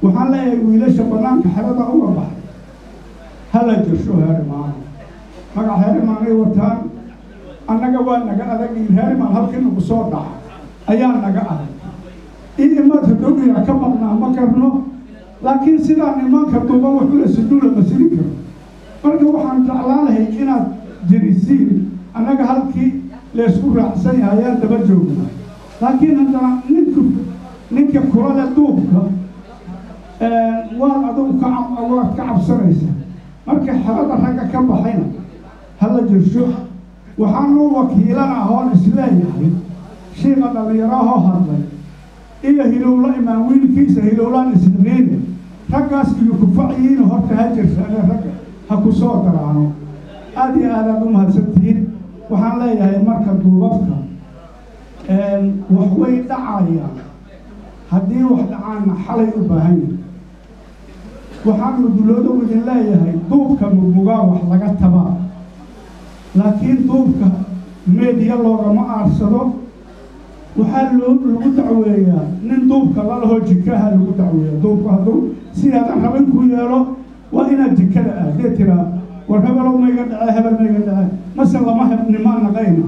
waxaan leeyahay wiilasha bannaanka xerada uga baxay hala jirsho heerimaano magac heerimaanay wataan annaga waa naga adag in heerimaan halkii nagu soo dhaca ayaa naga adag in imaadka dogiya ka maqnaa ma karno laakiin sidaan imaanka duuba wuxuula sujuula ma siri karo marka waxaan jeclaan lahay inaad jirisiin annaga halkii laysku raacsan yahay ayaan daba joognaa laakiin haddana ninku ninka kulale duubka waad adugu ka waad ka cabsanaysa marka xerada ragga ka baxayna hala jirsho waxaanu wakiilana ahoon isleeyahay shiiqa dhallinyarahoo hadlay iyo hilowla imaan wiilkiisa hilowlaan isniine raggaas iyo kufaciyiina horta ha jirsaane ragga ha ku soo daraano aada iyo aadaad u mahadsantihiin waxaan leeyahay marka duubabka wax way dhacayaan haddii wax dhacaanna xalay u baahan yahay waxaanu duloodow idin leeyahay duubka murmugaa wax laga tabaa laakiin duubka meediya loogama aarsado waxaa loo lagu dacweeyaa nin duubka lalahoo jikaha lagu dacweeya duubka hadduu sidaadan rabin ku yeelo waa inaad jikada aadee tiraa war hebelow mayga dhacee hebel mayga dhacee mase lama hebnimaa naqayna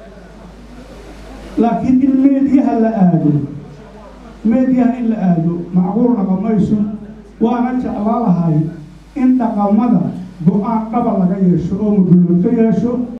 laakiin in meediyaha la aado meediyaha in la aado macquul dhaqamayso waana jeclaa lahay in dhaqamada go-aan dhaba laga yeesho oo mudulooto yeesho